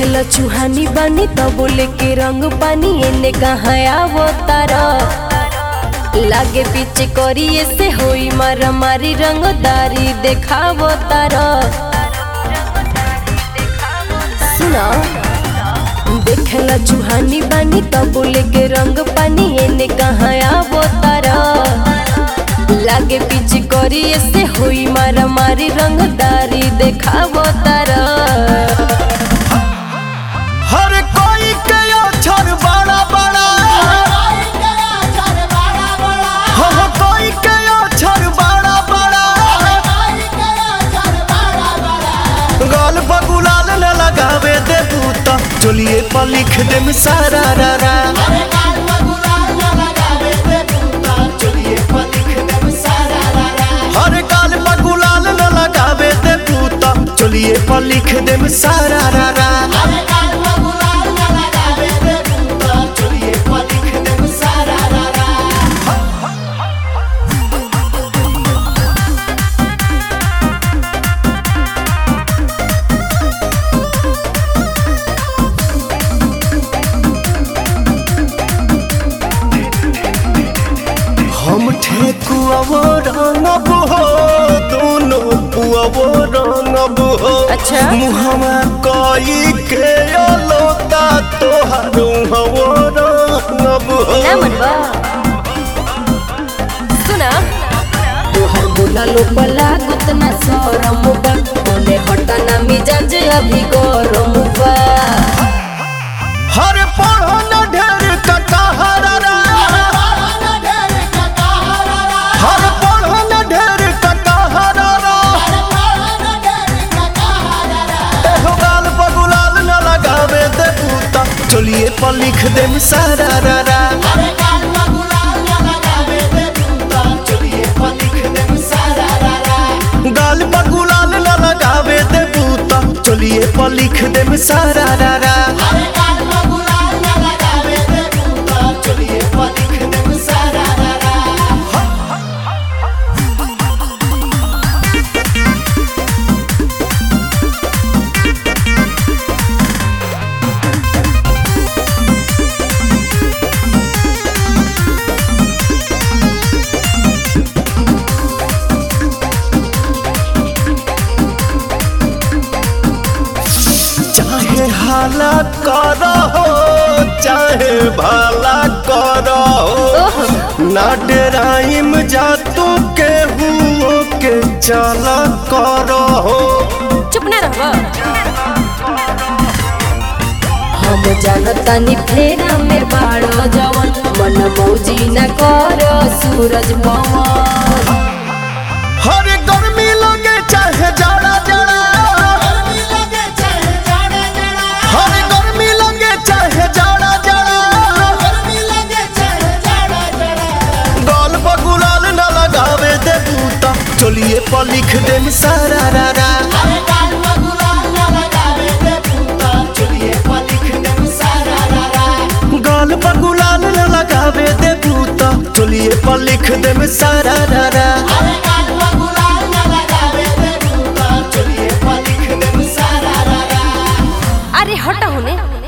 देखेला चूहानी बानी तो बोले के रंग पानी एने कहाँ आवो तारा लागे पीछे करिए से होई मारा मारी रंगदारी देखावो तारा सुना देखेला चूहानी बानी तो बोले के रंग पानी एने कहाँ आवो तारा लागे पीछे करिए से होई मारा मारी रंगदारी देखावो तारा हर कोई के अक्षर बड़ा बड़ा हो हो कोई के अक्षर बड़ा बड़ा गाल बगुलाल न लगावे दे बूता चलिए पर लिख दे सारा रा रा हर गाल बगुलाल न लगावे दे बूता चलिए पर लिख दे सारा रा रा हम ठेकुआवो रंगब हो दोनों पुआवो रंगब हो अच्छा। मुहवा कई के अलोता तोहार हवो रंगब हो ना मनवा सुना तोहर बोला लो पला गुतना सरम बा बोले हटाना मिजाज अभी गरम बा हर पढ़ो न ढेर कटहरा रा हर पढ़ो न ढेर कटहरा रा एहो गाल बगुलाल न लगावे दे बूता चलिए पर लिख दे सारा रा रा गाल बगुलाल न लगावे दे बूता चलिए पर लिख दे सारा रा रा चाहे हाला करो चाहे भला करो ना डराइम जा तू के हुओ के चला करो चुप ना रहवा हम जानतानी फेरा में बाड़ो जवन मन मौजी न करो सूरज पवन हर गर्मी लगे चाहे जाड़ा जाड़ा हर गर्मी लगे चाहे जाड़ा जाड़ा गाल बगुलाल न लगावे दे बूता चलिए पर लिख दे सारा रा रा गाल बगुलाल न लगावे दे बूता चलिए पर लिख दे सारा रा रा अरे हट होने